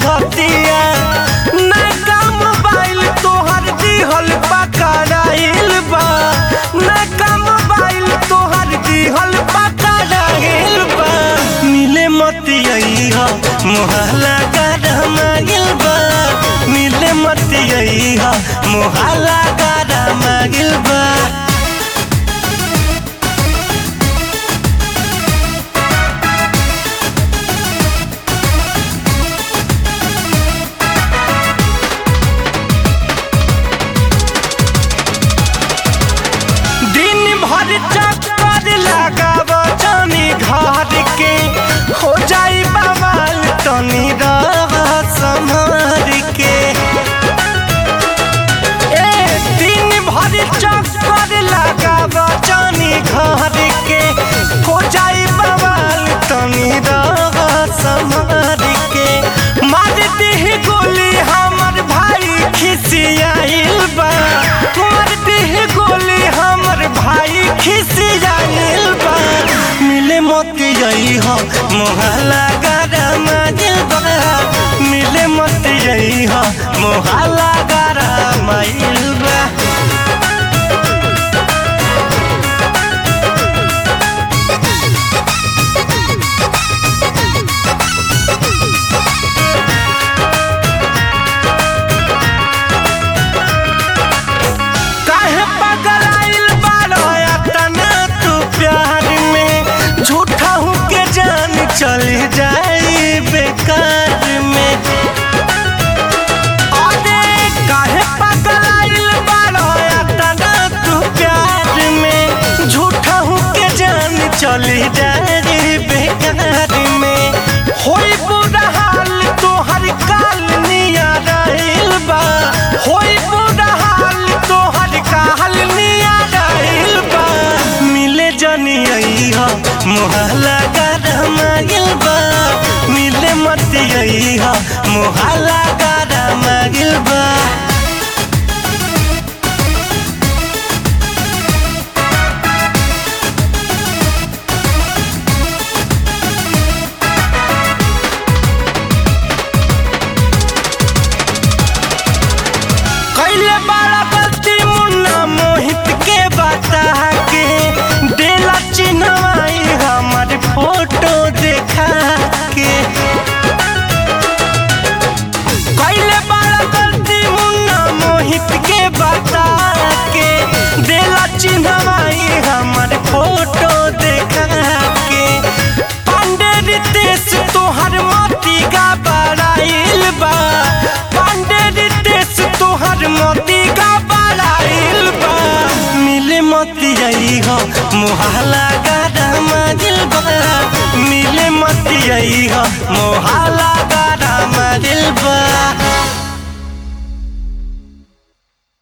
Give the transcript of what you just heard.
संगतिया नैका मोबाइल तोहर दिहल पकड़ाइल बा नैका मोबाइल तोहर दिहल पकड़ाइल बा मिले मतिया मोहल्ला गरमाइल बा मिले मतिया मोहल्ला गरमाइल बा दिन भर चक्कर लगाव जानी घर के हो जाई बवाल तनी रह संभर के ए दिन भर चक्कर लगाव जानी घर के हो जाई बवाल तनी रह संभर के मार देह गोली हमर भाई खिसियाइल बा मार देह गोली हमर भाई खिसियाइल बा मिले मत जई हो मोहल्ला गरम बा मिले मत जई हो मोहल्ला गरम बा काहे पगलाइल बारो तना तू प्यार में झूठा हूँ के जान चली जाई बेकार में अरे काहे पगलाइल बारो तना तू प्यार में झूठा हूँ के जान चली जाई बेकार में होई बुरा हाल तोहर काल निया रहिल बा होई बुरा हाल तोहर काल निया रहिल बा मिले जनी अइहा मोहल्ला गरम बा मिले मत अइहा मोहल्ला गरम बा कैले बड़ा गलती मुन्ना मोहित के बता के देला चिन्हवाई हमर फोटो देखा के कैले बड़ा गलती मुन्ना मोहित के बता के देला चिन्हवाई हमर फोटो देखा के पांडे रितेश तोहर मोती का बड़ाइल बा पांडे रितेश तोहर मोती का बड़ाइल बा मिले मोती आई हो मोहल्ला गरम दिल बा मिले मोती आई हो मोहल्ला गरम दिल बा